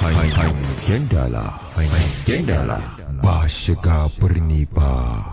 hangen dala hangen dala ba shiga birni ba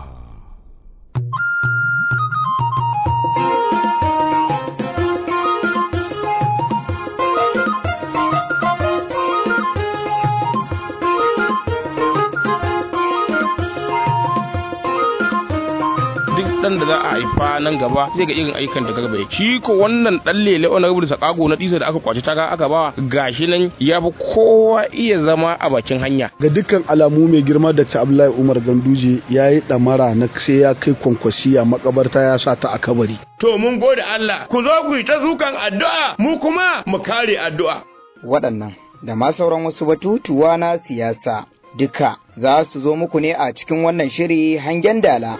dan da za a haifa nan gaba zai ga irin ayyukan da garba shi ko wannan dan lele wani rubuta sakago na disa da aka kwaci taga aka bawa gashi nan ya fi kowa iya zama a bakin hanya ga dukkan alamu mai girma da ta Abdullahi Umar Ganduje ya yi damara na sai ya kai kwankwasiya makabarta ya sa ta a kabari to mun gode Allah ku zo ku yi ta zukan addu'a mu kuma mu kare addu'a waɗannan da ma sauran wasu batutuwa na siyasa duka za su zo muku ne a cikin wannan shiri hangen dala.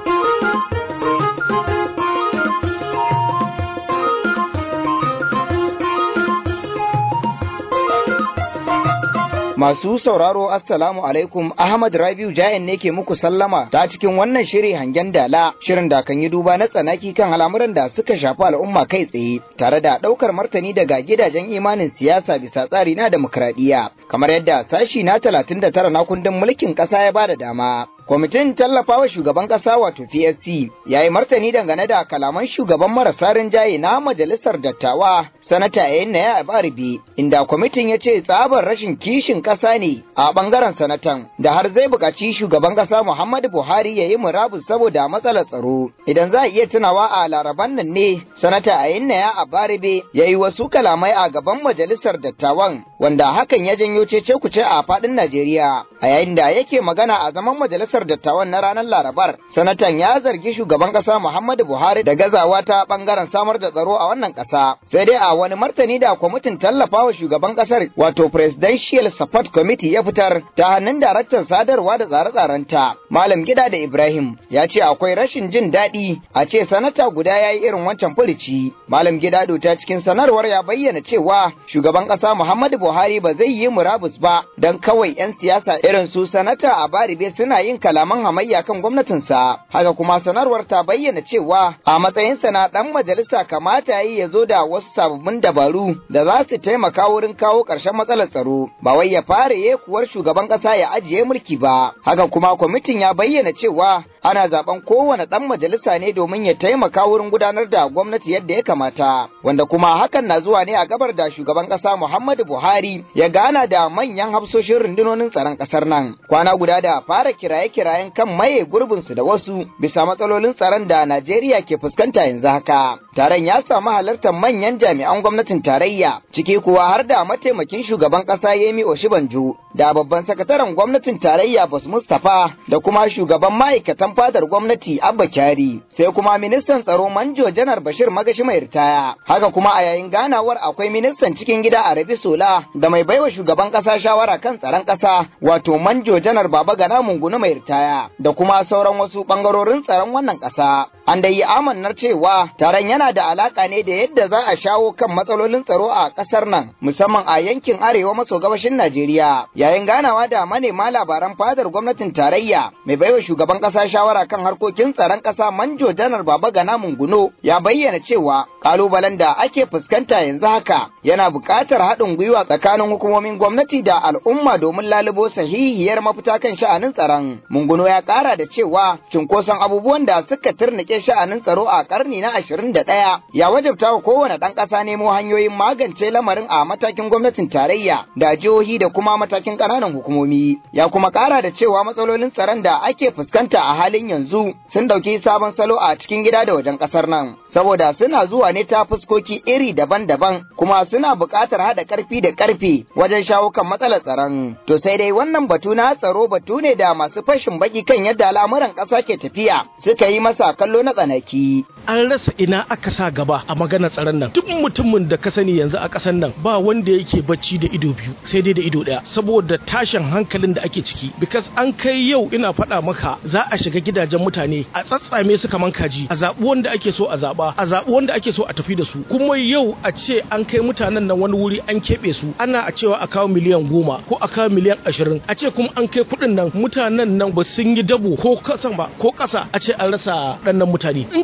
Masu sauraro Assalamu alaikum Ahmad Rabiu Jayan ne ke muku sallama ta cikin wannan shiri hangen dala shirin da kan yi duba na tsanaki kan al'amuran da suka shafi al'umma kai tsaye tare da ɗaukar martani daga gidajen imanin siyasa bisa tsari na demokradiyya kamar yadda sashi na 39 na kundin mulkin ƙasa ya bada dama. Kwamitin tallafawa shugaban ƙasa wato PSC ya yi martani dangane da kalaman shugaban marasa rinjaye na majalisar dattawa sanata Yaya Abaribi inda kwamitin ya ce tsabar rashin kishin ƙasa ne a ɓangaren sanatan da har zai buƙaci shugaban ƙasa Muhammadu Buhari ya yi murabus saboda matsalar tsaro. Idan za a iya tunawa a laraban nan ne sanata Yaya Abaribi ya yi wasu kalamai a gaban majalisar dattawan wanda hakan ya janyo cece kuce a faɗin Najeriya a yayin da yake magana a zaman majalisar majalisar dattawan na ranar Larabar, sanatan ya zargi shugaban ƙasa Muhammadu Buhari da gazawa ta ɓangaren samar da tsaro a wannan ƙasa. Sai dai a wani martani da kwamitin tallafawa shugaban ƙasar wato Presidential Support Committee ya fitar ta hannun daraktan sadarwa da tsare-tsarenta. Malam Gida da Ibrahim ya ce akwai rashin jin daɗi a ce sanata guda ya yi irin wancan furici. Malam Gida ta cikin sanarwar ya bayyana cewa shugaban ƙasa Muhammadu Buhari ba zai yi murabus ba don kawai 'yan siyasa irin su sanata a Baribe suna yin kalaman hamayya kan gwamnatinsa haka kuma sanarwar ta bayyana cewa a matsayinsa na dan majalisa kamata yi ya zo da wasu sababbin dabaru da za su taimaka wurin kawo ƙarshen matsalar tsaro ba wai ya fara yekuwar shugaban ƙasa ya ajiye mulki ba haka kuma kwamitin ya bayyana cewa ana zaben kowane dan majalisa ne domin ya taimaka wurin gudanar da gwamnati yadda ya kamata wanda kuma hakan na zuwa ne a gabar da shugaban ƙasa Muhammadu Buhari ya gana da manyan hafsoshin rundunonin tsaron ƙasar nan kwana guda da fara kiraye kirayen kan maye gurbinsu da wasu bisa matsalolin tsaron da Najeriya ke fuskanta yanzu haka. Taron ya samu halartar manyan jami'an gwamnatin tarayya, ciki kuwa har da mataimakin shugaban ƙasa Yemi Oshibanjo, da babban sakataren gwamnatin tarayya Bas Mustapha, da kuma shugaban ma'aikatan fadar gwamnati Abba Kyari, sai kuma ministan tsaro Manjo Janar Bashir Magashi mai ritaya. Haka kuma a yayin ganawar akwai ministan cikin gida Arabi Sola da mai baiwa shugaban ƙasa shawara kan tsaron ƙasa, wato Manjo Janar Baba Gana Mungunu mai ritaya da kuma sauran wasu bangarorin tsaron wannan ƙasa. An da yi amannar cewa taron yana da alaka ne da yadda za a shawo kan matsalolin tsaro a ƙasar nan, musamman a yankin arewa maso gabashin Najeriya. Yayin ganawa da manema labaran fadar gwamnatin tarayya, mai baiwa shugaban ƙasa shawara kan harkokin tsaron ƙasa Manjo Janar Baba Gana Munguno ya bayyana cewa kalubalen da ake fuskanta yanzu haka yana buƙatar haɗin gwiwa tsakanin hukumomin gwamnati da al'umma domin lalubo sahihiyar mafita kan sha'anin tsaron. Munguno ya ƙara da cewa cunkoson abubuwan da suka turnike sha'anin tsaro a ƙarni na ashirin da ɗaya ya wajabta wa kowane ɗan ƙasa nemo hanyoyin magance lamarin a matakin gwamnatin tarayya da jihohi da kuma matakin ƙananan hukumomi. Ya kuma ƙara da cewa matsalolin tsaron da ake fuskanta a halin yanzu sun ɗauki sabon salo a cikin gida da wajen ƙasar nan. Saboda suna zuwa ne ta fuskoki iri daban-daban kuma suna buƙatar haɗa ƙarfi da ƙarfe wajen shawo kan matsalar tsaron. To sai dai wannan batu na tsaro batu ne da masu fashin baki kan yadda al'amuran ƙasa ke tafiya suka yi masa kallo na tsanaki. An rasa ina aka sa gaba a maganar tsaron nan. Duk mutumin da ka sani yanzu a ƙasar nan ba wanda yake bacci da ido biyu sai dai da ido ɗaya saboda tashin hankalin da ake ciki. Because an kai yau ina faɗa maka za a shiga gidajen mutane a tsatsame su kaman kaji a zaɓi wanda ake so a zaɓa a zaɓi wanda ake so a tafi da su kuma yau a ce an kai mutanen nan wani wuri an keɓe su ana a cewa a kawo miliyan goma ko a kawo miliyan ashirin a ce kuma an kai kuɗin nan mutanen nan ba sun yi dabo ko kasan ba ko ƙasa a ce an rasa ɗannan mutane in ka duba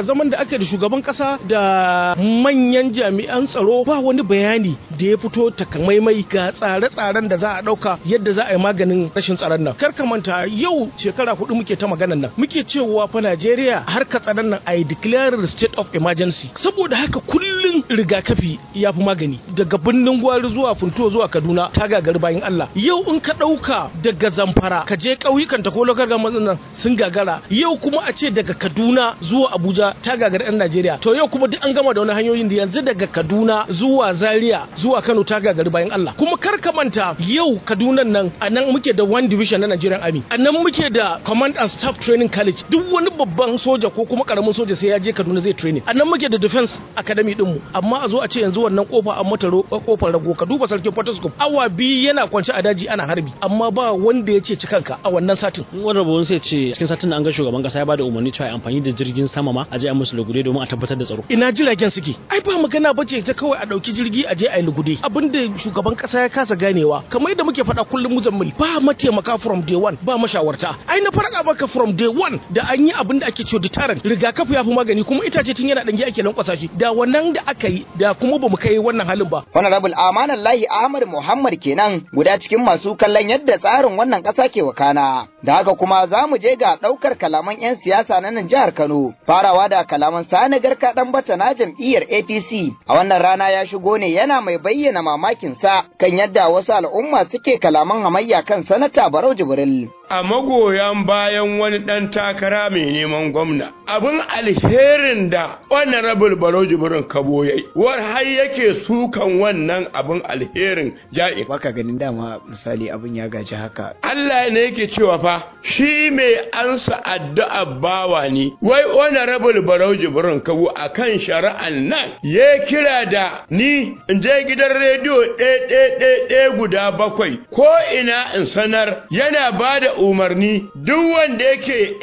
jiya zaman da aka da shugaban kasa da manyan jami'an tsaro ba wani bayani da ya fito takamaimai ga tsare-tsaren da za a dauka yadda za a yi maganin rashin tsaron nan kar ka manta yau shekara hudu muke ta maganan nan muke cewa fa Najeriya harka tsaron nan a declare state of emergency saboda haka kullun rigakafi ya fi magani daga birnin gwari zuwa funtuwa zuwa Kaduna ta gagari bayan Allah yau in ka dauka daga Zamfara ka je ƙauyukan ta ko lokar nan sun gagara yau kuma a ce daga Kaduna zuwa Abuja ta gagari 'yan Najeriya to yau kuma duk an gama da wani hanyoyin da yanzu daga Kaduna zuwa Zaria zuwa Kano ta gagari bayan Allah kuma kar ka manta yau Kaduna nan a nan muke da one division na Nigerian Army a nan muke da command and staff training college duk wani babban soja ko kuma karamin soja sai ya je Kaduna zai training a nan muke da defense academy din mu amma a zo a ce yanzu wannan kofa an mata kofar rago ka duba sarkin Potoscope awa biyu yana kwance a daji ana harbi amma ba wanda ya ce cikanka a wannan satin wani rabu sai ce cikin satin an ga shugaban kasa ya bada umarni cewa amfani da jirgin sama ma a je a musu lugude domin a tabbatar da tsaro ina jiragen suke ai ba magana bace ta kawai a dauki jirgi a je a yi lugude abinda shugaban kasa ya kasa ganewa kamar yadda muke faɗa kullum muzammil ba mataimaka from day one ba mashawarta ai na farka baka from day one da an yi abin da ake cewa deterrent rigakafi ya fi magani kuma itace tun yana dangi ake lankwasa shi da wannan da aka yi da kuma bamu kai wannan halin ba honorable amanallahi ahmad muhammad kenan guda cikin masu kallon yadda tsarin wannan ƙasa ke wakana da haka kuma za mu je ga ɗaukar kalaman 'yan siyasa na nan jihar kano farawa da kalaman sani garka ɗan bata na jam'iyyar apc a wannan rana ya shigo ne yana mai bayyana mamakinsa kan yadda wasu al'umma suke kalaman hamayya kan sanata barau jibril a magoyan bayan wani ɗan takara mai neman gwamna abin alherin da honorable baro jibirin kabo yayi war har yake sukan wannan abin alherin ja'i baka ganin dama misali abin ya gaji haka Allah ne yake cewa fa shi mai ansa addu'a bawa ne wai honorable baro jibirin kabo akan shari'an nan ya kira da ni in je gidan rediyo ɗaya guda bakwai ko ina in sanar yana ba da umarni duk wanda yake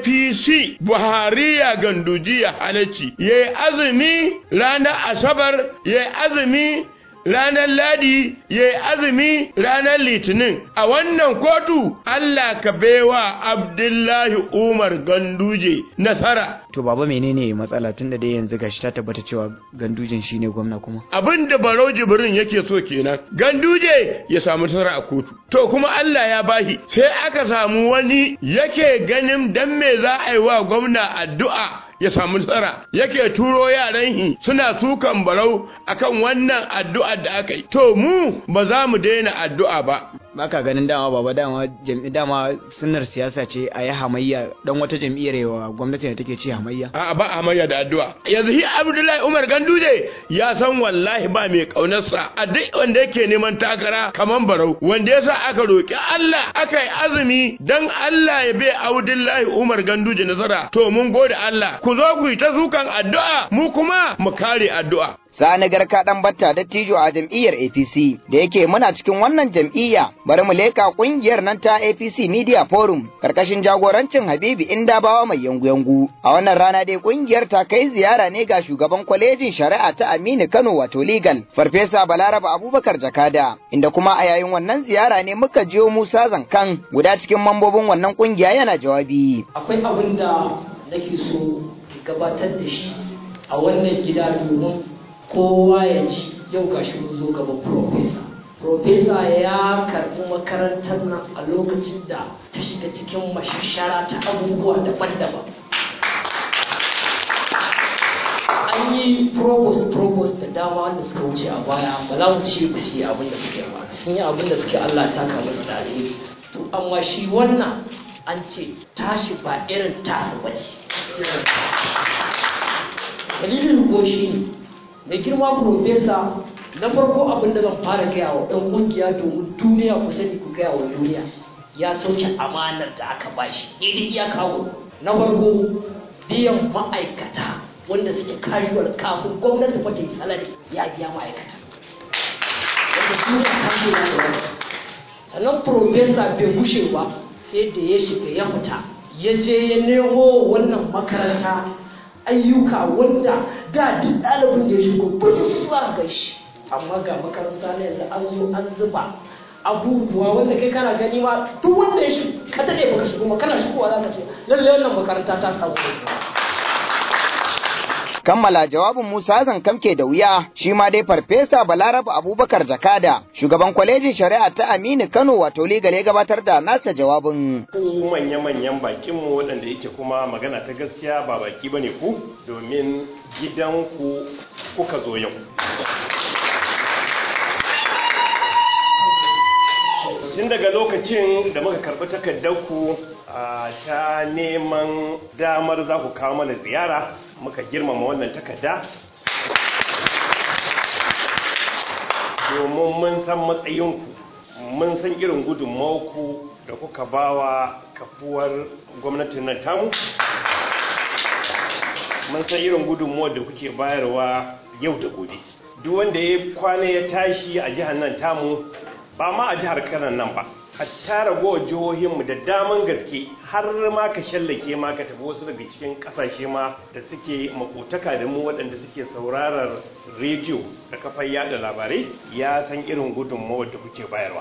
APC Buhariya gandujiya halacci ya yi azumi ranar Asabar ya yi azumi ranar Ladi ya yi azumi ranar Litinin a wannan kotu Allah ka baiwa Abdullahi Umar Ganduje nasara. to baba menene matsala tunda dai yanzu gashi ta tabbata cewa gandujin shine gwamna kuma Abin da Barau Jibrin yake so kenan Ganduje ya samu nasara a kotu to kuma Allah ya bashi sai aka samu wani yake ganin dan me za a yi wa gwamna addu'a ya samu nasara yake turo yaran shi suna sukan barau akan wannan addu'a da aka yi to mu ba za mu daina addu'a ba baka ganin dama baba dama jam'i dama sunnar siyasa ce a yi hamayya dan wata jam'iyyar yawa gwamnati da take ce hamayya a ba hamayya da addu'a yanzu shi Abdullahi Umar Ganduje ya san wallahi ba mai kaunarsa a duk wanda yake neman takara kaman barau wanda yasa aka roki Allah aka yi azumi dan Allah ya bai Abdullahi Umar Ganduje nasara to mun gode Allah ku zo ku yi ta sukan addu'a mu kuma mu kare addu'a Sani Garka ɗan batta dattijo a jam'iyyar APC da yake muna cikin wannan jam'iyya bari mu leka ƙungiyar nan ta APC Media Forum karkashin jagorancin Habibu Indabawa mai yangu-yangu. A wannan rana dai ƙungiyar ta kai ziyara ne ga shugaban kwalejin shari'a ta Aminu Kano wato Legal Farfesa Balaraba Abubakar Jakada inda kuma a yayin wannan ziyara ne muka jiyo Musa Zankan guda cikin mambobin wannan ƙungiya yana jawabi. Akwai abin da nake so gabatar da shi a wannan gida domin kowa ya ji yau ga shi zo gaban profesa profesa ya karɓi makarantar nan a lokacin da ta shiga cikin mashashara ta abubuwa daban-daban an yi provost provost da dama wanda suka wuce a baya ba za mu ce ba su yi abin da suke ba sun yi abin da suke allah ya saka musu da alheri to amma shi wannan an ce tashi ba irin tasa ba ce dalilin ko shi ne mai girma profesa na farko abin da zan fara gaya wa ɗan ƙungiya domin duniya ku sani ku gaya wa duniya ya sauke amanar da aka bashi daidai iya kawo na farko biyan ma'aikata wanda suke kariwar kafin gwamnati fa ta yi salari ya biya ma'aikata wanda su ne kashe da wani sannan profesa bai gushe ba sai da ya shiga ya fita ya je ya nemo wannan makaranta ayyuka wanda da duk ɗalibin da ya shigo ba su za ga shi amma ga makaranta ne yanzu an zo an zuba abubuwa wanda kai kana gani ma duk wanda ya shigo ka daɗe baka shigo ma kana shigowa za ka ce lallai wannan makaranta ta samu kammala jawabin Musa Zankamke da wuya shi ma dai farfesa Balaraba Abubakar Jakada shugaban kwalejin shari'a ta Aminu Kano wato legale gabatar da nasa jawabin. Ku manya-manyan bakinmu waɗanda yake kuma magana ta gaskiya ba baki bane ku domin gidanku kuka zo yau. tun daga lokacin da muka karɓi takardarku ta neman damar za ku kawo mana ziyara muka girmama wannan takarda domin mun san matsayinku mun san irin gudunmawarku da kuka bawa kafuwar gwamnatin nan tamu mun san irin gudunmawar da kuke bayarwa yau da gobe duk wanda ya kwana ya tashi a jihar nan tamu ba ma a jihar kanan nan ba hatta ragowar jihohinmu da daman gaske har ma ka shallake ma ka tafi wasu daga cikin kasashe ma da suke makotaka da mu waɗanda suke saurarar rediyo da kafar yada labarai ya san irin gudunmawar da kuke bayarwa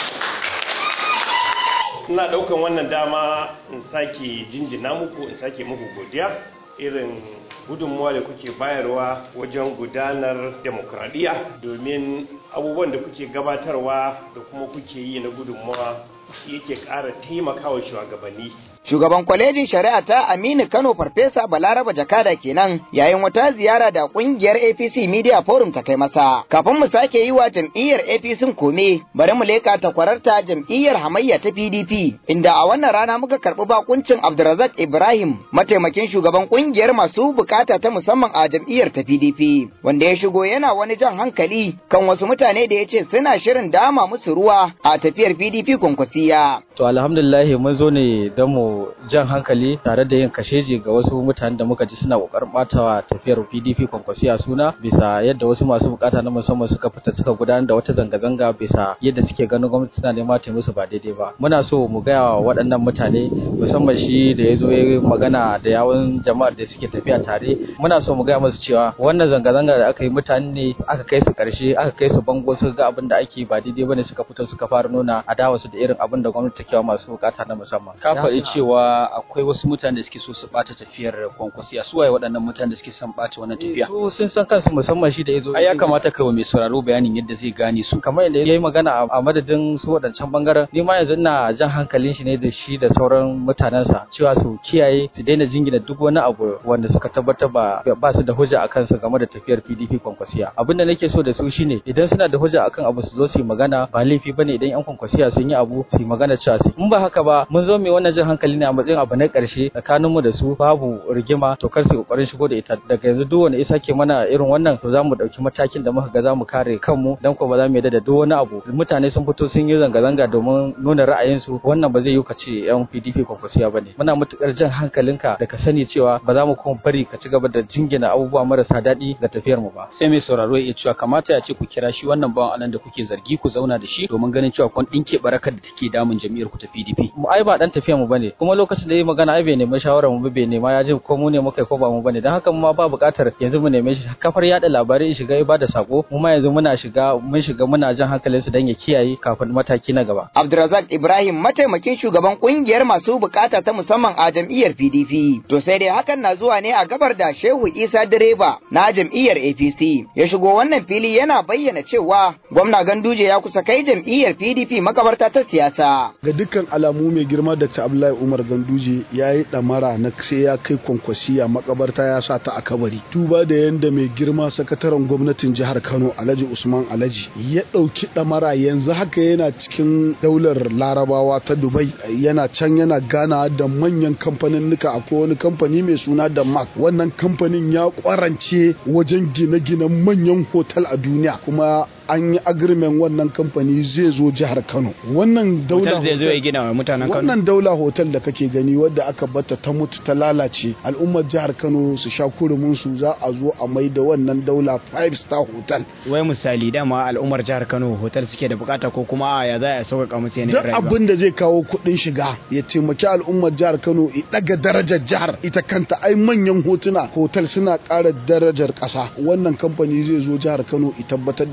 ina ɗaukan wannan dama in sake jinjina muku in sake muku godiya irin gudunmuwa da kuke bayarwa wajen gudanar demokradiyya domin abubuwan da kuke gabatarwa da kuma kuke yi na gudunmuwa yake ƙara taimakawa shugabanni Shugaban kwalejin shari'a ta Aminu Kano Farfesa Balaraba Jakada kenan yayin wata ziyara da kungiyar APC Media Forum ta kai masa. Kafin mu sake yi wa jam'iyyar APC kome, bari mu leka ta kwararta jam'iyyar hamayya ta PDP, inda a wannan rana muka karɓi bakuncin Abdulrazak Ibrahim, mataimakin shugaban kungiyar masu bukata ta musamman a jam'iyyar ta PDP, wanda ya shigo yana wani jan hankali kan wasu mutane da ya ce suna shirin dama musu ruwa a tafiyar PDP kwankwasiya. To alhamdulillah mun zo ne don mu jan hankali tare da yin kasheji ga wasu mutanen da muka ji suna kokarin batawa tafiyar PDP kwankwasiya suna bisa yadda wasu masu bukata na musamman suka fita suka gudanar da wata zanga-zanga bisa yadda suke ganin gwamnati tana nema ta musu ba daidai ba muna so mu gaya wa waɗannan mutane musamman shi da ya zo ya magana da yawun jama'ar da suke tafiya tare muna so mu gaya musu cewa wannan zanga-zanga da aka yi mutane ne aka kai su karshe aka kai su bango suka ga abin da ake ba daidai bane suka fito suka fara nuna adawa su da irin abin da gwamnati take wa masu bukata na musamman ka faɗi cewa akwai wasu mutane da suke so su ɓata tafiyar kwankwasiya su waye waɗannan mutane da suke son ɓata wannan tafiya su sun san kansu musamman shi da yazo ai ya kamata kai wa mai sauraro bayanin yadda zai gane su kamar yadda yayi magana a madadin su waɗancan bangaren ni ma yanzu ina jan hankalin shi ne da shi da sauran mutanensa cewa su kiyaye su daina jingina duk wani abu wanda suka tabbatar ba ba su da hujja akan su game da tafiyar PDP kwankwasiya abinda nake so da su shine idan suna da hujja akan abu su zo su yi magana ba laifi bane idan yan kwankwasiya sun yi abu su yi magana cewa su in ba haka ba mun zo mai wannan jan hankali ne a matsayin abu na ƙarshe tsakanin mu da su babu rigima to kar su kokarin shigo da ita daga yanzu duk wanda isa ke mana irin wannan to za mu ɗauki matakin da muka ga za mu kare kanmu dan ko ba za mu yarda da duk wani abu mutane sun fito sun yi zanga-zanga domin nuna ra'ayinsu wannan ba zai yi ka ce yan PDP kwankwasiya bane muna matukar jan hankalinka da ka sani cewa ba za mu kuma bari ka ci gaba da jingina abubuwa marasa daɗi ga tafiyar mu ba sai mai sauraro ya cewa kamata ya ce ku kira shi wannan bawan anan da kuke zargi ku zauna da shi domin ganin cewa kun dinke barakar da take damun jam'iyyar ku ta PDP mu ai ba dan tafiyar mu bane kuma lokacin da yayi magana ai bai nemi shawara mu bai nema ya ji ko mu ne muka ko ba mu bane dan haka mu ma ba buƙatar yanzu mu neme shi kafar yada labarai shiga ba da sako mu ma yanzu muna shiga mun shiga muna jan hankalin su dan ya kiyaye kafin mataki na gaba Abdulrazak Ibrahim mataimakin shugaban kungiyar masu bukata ta musamman a jam'iyyar PDP to sai dai hakan na zuwa ne a gabar da Shehu Isa direba na jam'iyyar APC ya shigo wannan fili yana bayyana cewa gwamna Ganduje ya kusa kai jam'iyyar PDP makabarta ta siyasa ga dukkan alamu mai girma Dr. Abdullahi Umar Ganduje ya yi damara na sai ya kai kwankwasiya makabarta ya sa ta a kabari tuba da yanda mai girma sakataren gwamnatin jihar Kano Alhaji Usman Alhaji ya ɗauki damara yanzu haka yana cikin daular larabawa ta Dubai yana can yana gana da manyan kamfanin nuka akwai wani kamfani mai suna da Mark wannan kamfanin ya kwarance wajen gine-ginen manyan hotel a duniya kuma an yi agreement wannan kamfani zai zo jihar Kano wannan daula zai zo ya gina wa mutanen Kano wannan daula hotel da kake gani wadda aka bata ta mutu ta lalace al'ummar jihar Kano su sha kurumin su za a zo a mai da wannan daula five star hotel wai misali dama al'ummar jihar Kano hotel suke da bukata ko kuma ya za a sauƙaƙa musu yanayin duk abin da zai kawo kuɗin shiga ya taimaki al'ummar jihar Kano ya daga darajar jihar ita kanta ai manyan hotuna hotel suna ƙara darajar ƙasa wannan kamfani zai zo jihar Kano ya tabbatar da wannan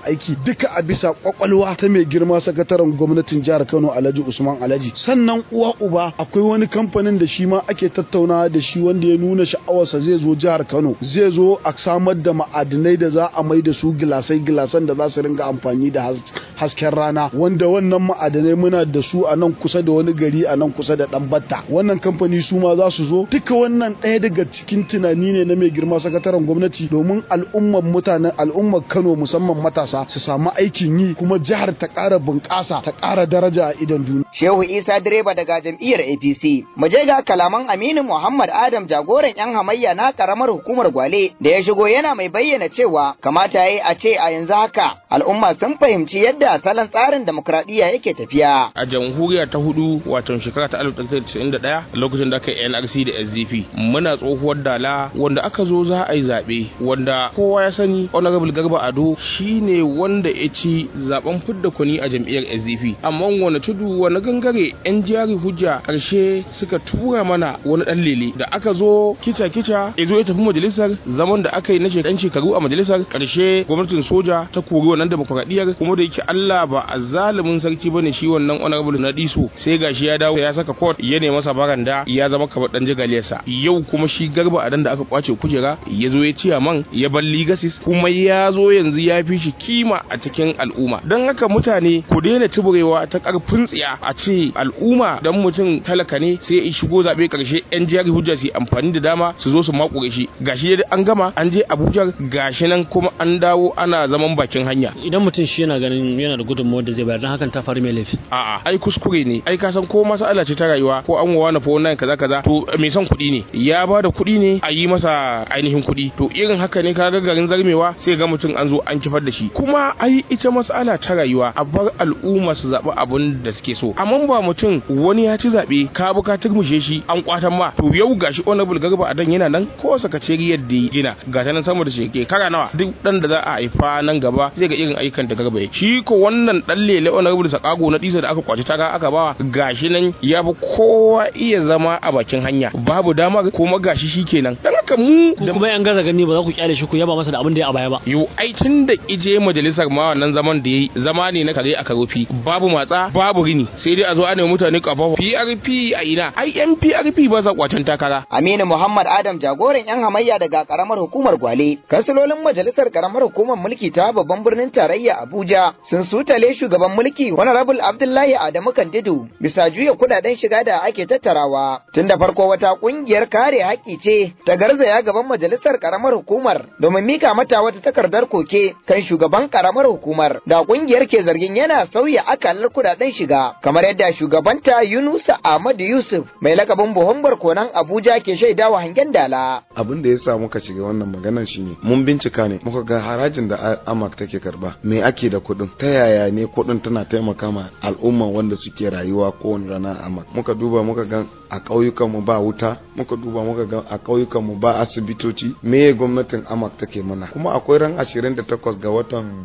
aiki duka a bisa kwakwalwa ta mai girma sakataren gwamnatin jihar Kano Alhaji Usman Alhaji sannan uwa uba akwai wani kamfanin da shi ma ake tattaunawa da shi wanda ya nuna sha'awarsa zai zo jihar Kano zai zo a samar da ma'adinai da za a mai da su gilasai gilasan da za su ringa amfani da hasken rana wanda wannan ma'adinai muna da su a nan kusa da wani gari a nan kusa da Dambatta wannan kamfani su ma za su zo duka wannan ɗaya daga cikin tunani ne na mai girma sakataren gwamnati domin al'ummar mutanen al'ummar Kano musamman matasa su samu aikin yi kuma jihar ta ƙara bunƙasa ta ƙara daraja a idon duniya. Shehu Isa direba daga jam'iyyar APC. Mu je ga kalaman Aminu Muhammad Adam jagoran 'yan hamayya na karamar hukumar Gwale da ya shigo yana mai bayyana cewa kamata yayi a ce a yanzu haka al'umma sun fahimci yadda salon tsarin demokradiyya yake tafiya. A jamhuriya ta hudu wato shekara ta 1991 lokacin da aka yi NRC da SDP muna tsohuwar dala wanda aka zo za a yi zaɓe wanda kowa ya sani Honorable Garba Ado shine wanda ya ci zaben fidda kuni a jam'iyyar SDP amma wani tudu wani gangare yan jari hujja karshe suka tura mana wani dan lele da aka zo kica kica ya zo ya tafi majalisar zaman da aka yi na shekan shekaru a majalisar karshe gwamnatin soja ta kori wannan demokradiyyar kuma da yake Allah ba a zalimin sarki bane shi wannan honorable na diso sai gashi ya dawo ya saka court ya nemi masa baranda ya zama kamar dan jagaliyarsa yau kuma shi garba adan da aka kwace kujera ya zo ya ciya man ya bar legacies kuma ya zo yanzu ya fi shi kima a cikin al'umma don haka mutane ku daina tuburewa ta karfin tsiya a ce al'umma dan mutum talaka ne sai ya shigo zabe karshe yan jari hujja su amfani da dama su zo su makure shi gashi dai an gama an je Abuja gashi nan kuma an dawo ana zaman bakin hanya idan mutum shi yana ganin yana da gudunmawar da zai bayar don hakan ta faru mai laifi a'a ai kuskure ne ai ka san ko masala ce ta rayuwa ko an wawa na fa wannan kaza kaza to mai son kuɗi ne ya ba da kuɗi ne a yi masa ainihin kuɗi to irin haka ne kaga garin zarmewa sai ga mutum an zo an kifar da shi kuma ai ita mas'ala ta rayuwa a bar al'umma su zaɓi abin da suke so amma ba mutum wani ya ci zaɓe ka bu ka turmushe shi an kwatan ma to yau gashi honorable garba adan yana nan ko sakaceriyar da gina ga ta nan sama da sheke kara nawa duk dan da za a haifa nan gaba zai ga irin ayyukan da garba ya shi ko wannan dan lele honorable sakago na disa da aka kwaci taka aka bawa gashi nan ya fi kowa iya zama a bakin hanya babu damar kuma gashi shi kenan dan haka mu da kuma yan gaza gani ba za ku kyale shi ku yaba masa da abin da ya a baya ba yo ai tun da ije majalisar ma wannan zaman da yayi zama ne na kare a karofi babu matsa babu rini sai dai a zo ana mutane kafafa PRP a ina ai yan PRP ba sa kwacen takara Aminu Muhammad Adam jagoran yan hamayya daga karamar hukumar Gwale kansilolin majalisar karamar hukumar mulki ta babban birnin tarayya Abuja sun sutale shugaban mulki Honorable Abdullahi Adamu Kandidu bisa juya kudaden shiga da ake tattarawa tun da farko wata kungiyar kare haƙƙi ce ta garzaya gaban majalisar karamar hukumar domin mika mata wata takardar koke kan shugaban karamar hukumar da kungiyar ke zargin yana sauya akalar kudaden shiga kamar yadda shugabanta Yunusa Ahmadu Yusuf mai lakabin buhon barkonan Abuja ke shaidawa hangen dala abin da ya sa muka shiga wannan maganar shine mun bincika ne muka ga harajin da amak take karba me ake da kuɗin ta yaya ne kuɗin tana taimaka ma al'umma wanda suke rayuwa kowane rana a amak muka duba muka ga a ƙauyukan mu ba wuta muka duba muka ga a ƙauyukan mu ba asibitoci me gwamnatin amak take mana kuma akwai ran 28 ga watan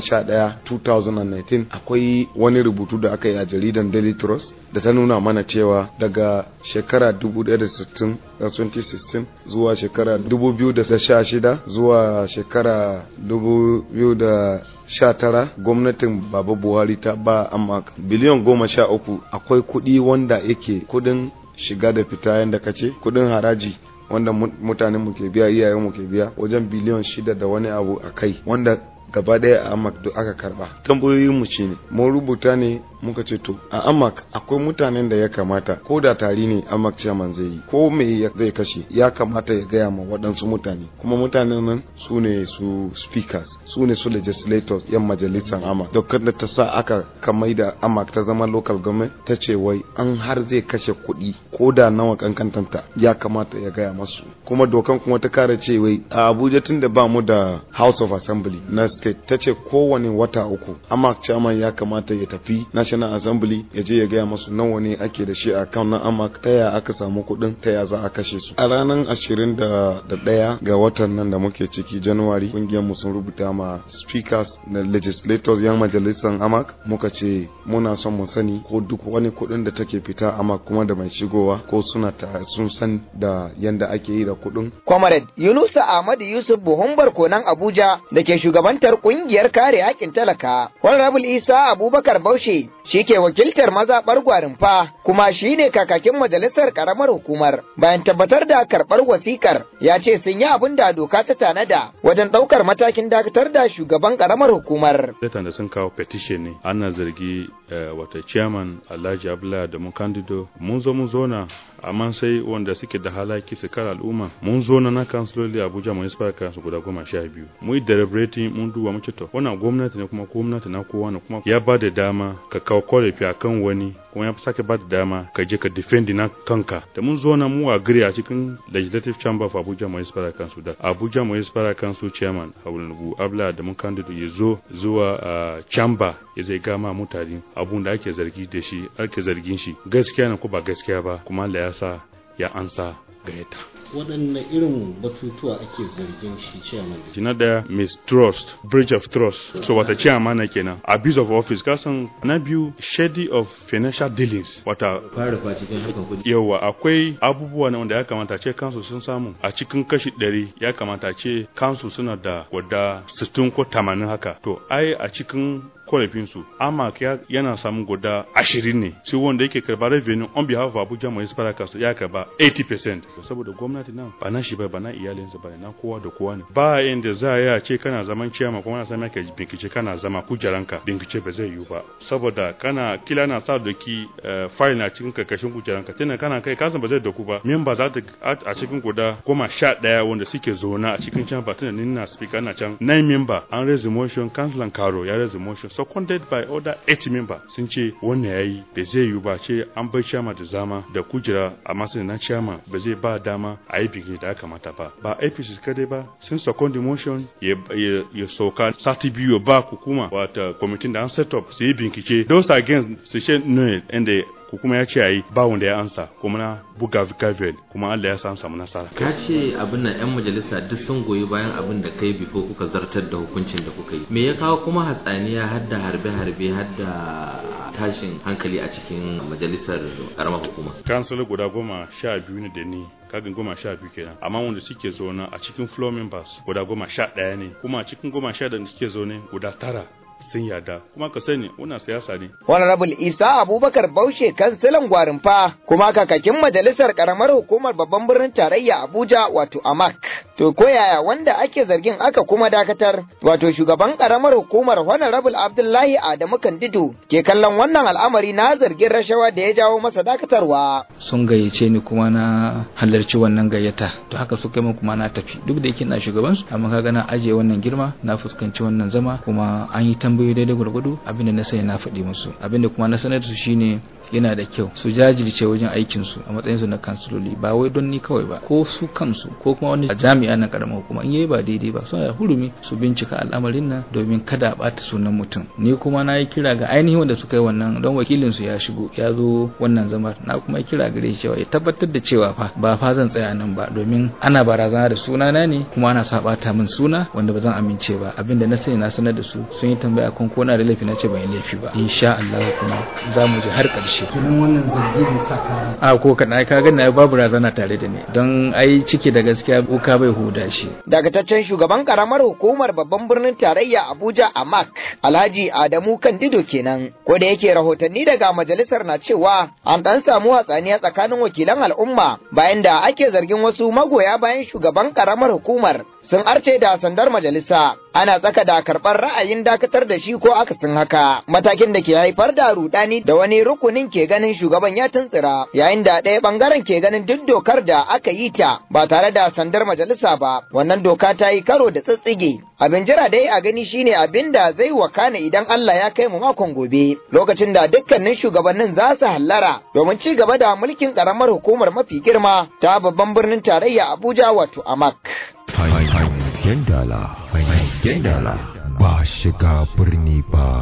11 2019 akwai wani rubutu da aka yi a jaridan Daily Trust da ta nuna mana cewa daga shekara 1960 2016 zuwa shekara 2016 zuwa shekara 2019 gwamnatin baba buhari ta ba amma biliyan goma sha uku akwai kuɗi wanda yake kudin shiga da fita yadda ka ce kudin haraji wanda mutanen mu ke biya iyayen mu ke biya wajen biliyan shida da wani abu a kai wanda gaba daya a amak duk aka karba tambayoyin mu shine mun rubuta ne muka ce to a amak akwai mutanen da ya kamata ko da tari ne amak chairman zai yi ko me zai kashe ya kamata ya gaya ma waɗansu mutane kuma mutanen nan su ne su speakers su ne su legislators yan majalisar amak dokar da ta sa aka kamai da amak ta zama local government ta ce wai an har zai kashe kuɗi ko da nawa kankantanta ya kamata ya gaya masu kuma dokan kuma ta kara ce wai a abuja tun da ba mu da house of assembly na state ta ce kowane wata uku amak chairman ya kamata ya tafi national national assembly ya je ya gaya masu nawa ne ake da shi a kan na amak ta ya aka samu kuɗin ta ya za a kashe su a ranar ashirin da ɗaya ga watan nan da muke ciki january kungiyar mu sun rubuta ma speakers da legislators yan majalisar amak muka ce muna son mu sani ko duk wani kuɗin da take fita amak kuma da mai shigowa ko suna ta sun san da yanda ake yi da kuɗin Comrade Yunusa Ahmadu Yusuf Buhun Barkonan Abuja da ke shugabantar kungiyar kare haƙƙin talaka. Honorable Isa Abubakar Baushe shi ke wakiltar mazaɓar Gwarinfa kuma shi ne kakakin majalisar ƙaramar hukumar. Bayan tabbatar da karɓar wasikar ya ce sun yi abin da doka ta tanada wajen ɗaukar matakin dakatar da shugaban ƙaramar hukumar. Letan da sun kawo petition ne ana zargi wata chairman Alhaji Abdullahi da mun kandido mun zo mun zona amma sai wanda suke da halaki su kare al'umma mun zo na na kansiloli Abuja municipal council guda goma sha biyu mu yi deliberating mun duba muke to wannan gwamnati ne kuma gwamnati na kowa ne kuma ya ba da dama ka kawo korafi akan wani kuma ya sake ba da dama ka je ka defend na kanka da mun zo na mu agree a cikin legislative chamber of Abuja municipal council da Abuja municipal council chairman Hawulubu Abla da mun kandido ya zo zuwa uh, chamber ya zai gama mutane abun da ake zargi da shi ake zargin shi gaskiya ne ko ba gaskiya ba kuma Allah ya sa ya ansa gayyata waɗanne irin batutuwa ake zargin shi chairman na daya mistrust breach of trust so wata chairman na kenan abuse of office kasan na biyu shady of financial dealings wata fara fa cikin harkar kuɗi yawa akwai abubuwa na wanda ya kamata ce kansu sun samu a cikin kashi ɗari ya kamata ce kansu suna da guda 60 ko 80 haka to ai a cikin korafinsu amma yana samun guda ashirin ne sai wanda yake karba revenue on behalf of Abuja Municipal Council ya karba 80% saboda gwamnati nan ba na shi ba ba na iyalinsa ba na kowa da kowa ne ba inda za a ce kana zaman ciyama kuma na sami ka binkice kana zama kujeranka binkice ba zai yiwu ba saboda kana kila na sa doki file na cikin karkashin kujeranka tana kana kai kasan ba zai doku ba member za ta a cikin guda goma sha daya wanda suke zauna a cikin can ba tana nina speaker na can nine member an raise motion councilor karo ya raise motion seconded by other eight member sun ce wannan yayi bai zai yiwu ba ce an bai chama da zama da kujera a matsayin na chama ba zai ba dama a yi bikin da ya kamata ba ba apc kadai ba sun second motion ya sauka sati biyu ba hukuma wata kwamitin da an set up su yi bincike those against su ce no inda hukuma ya ce a yi ba wanda ya ansa kuma na buga gavel kuma Allah ya san samu nasara ka ce abin nan yan majalisa duk sun goyi bayan abin da kai bifo kuka zartar da hukuncin da kuka yi me ya kawo kuma hatsaniya har da harbe harbe har da tashin hankali a cikin majalisar karamar hukuma kansulo guda goma sha biyu ne da ni kagin goma sha biyu kenan amma wanda suke zaune a cikin floor members guda goma sha ɗaya ne kuma a cikin goma sha da suke zaune guda tara sun yada kuma ka sani wannan siyasa ne. Honorable Isa Abubakar Baushe kansilan Gwarinfa kuma kakakin majalisar karamar hukumar babban birnin tarayya Abuja wato Amak. To ko yaya wanda ake zargin aka kuma dakatar wato shugaban karamar hukumar Honorable Abdullahi Adamu Kandido ke kallon wannan al'amari na zargin rashawa da ya jawo masa dakatarwa. Sun gayyace ni kuma na halarci wannan gayyata to haka suka yi kuma na tafi duk da yake na shugaban su amma kaga na ajiye wannan girma na fuskanci wannan zama kuma an yi tambayoyi daidai gwargwado abinda na sani na faɗi musu abinda kuma na sanar da su shine yana da kyau su jajirce wajen aikin su a matsayin su na kansiloli ba wai don ni kawai ba ko su kansu ko kuma wani jami'a na karamar hukuma in yayi ba daidai ba suna da hurumi su bincika al'amarin nan domin kada a bata sunan mutum ni kuma na yi kira ga ainihin wanda suka yi wannan don wakilin su ya shigo ya zo wannan zamar na kuma yi kira gare shi cewa ya tabbatar da cewa fa ba fa zan tsaya nan ba domin ana barazana da sunana ne kuma ana sa bata min suna wanda ba zan amince ba abinda na sani na sanar da su sun yi tambaya kan ko na da laifi na ce ban yi laifi ba insha Allah kuma za mu je har ƙarshe kenan wannan zargi ne saka a ko kana ka ga na babu razana tare da ni don ai ciki da gaskiya uka bai huda shi Dagataccen shugaban karamar hukumar babban birnin tarayya Abuja Amak Alhaji Adamu Kandido kenan ko da yake rahotanni daga majalisar na cewa an dan samu hatsaniya tsakanin wakilan al'umma bayan da ake zargin wasu magoya bayan shugaban karamar hukumar sun arce da sandar majalisa ana tsaka da karɓar ra'ayin dakatar da shi ko akasin haka matakin da ke haifar da rudani da wani rukunin ke ganin shugaban ya tuntsira yayin da ɗaya bangaren ke ganin duk dokar da aka yi ta ba tare da sandar majalisa ba wannan doka ta yi karo da tsitsige abin jira dai a gani shine abin da zai wakana idan Allah ya kai mu makon gobe lokacin da dukkanin shugabannin za su hallara domin ci gaba da mulkin karamar hukumar mafi girma ta babban birnin tarayya Abuja wato Amak. Hangen dala, hangen dala, ba shiga birni ba.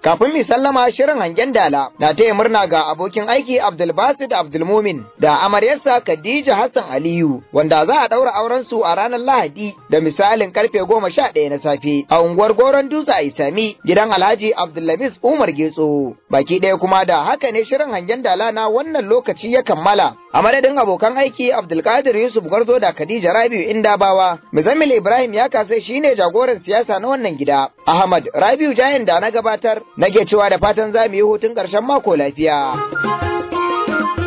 Kafin mi sallama shirin hangen dala na taya murna ga abokin aiki Abdulbasid Abdulmumin da amaryarsa Khadija Hassan Aliyu wanda za a ɗaura auren su a ranar Lahadi da misalin karfe goma sha ɗaya na safe a unguwar Goron Dutse a Isami gidan Alhaji Abdulaziz Umar Getso. Baki ɗaya kuma da haka ne shirin hangen dala na wannan lokaci ya kammala. A madadin abokan aiki Abdulkadir Yusuf Gwarzo da Khadija Rabiu Indabawa, Muzammil Ibrahim ya kasai shine jagoran siyasa na wannan gida. Ahmad Rabiu Jayan da na gabatar nake cewa da fatan za mu yi hutun ƙarshen mako lafiya.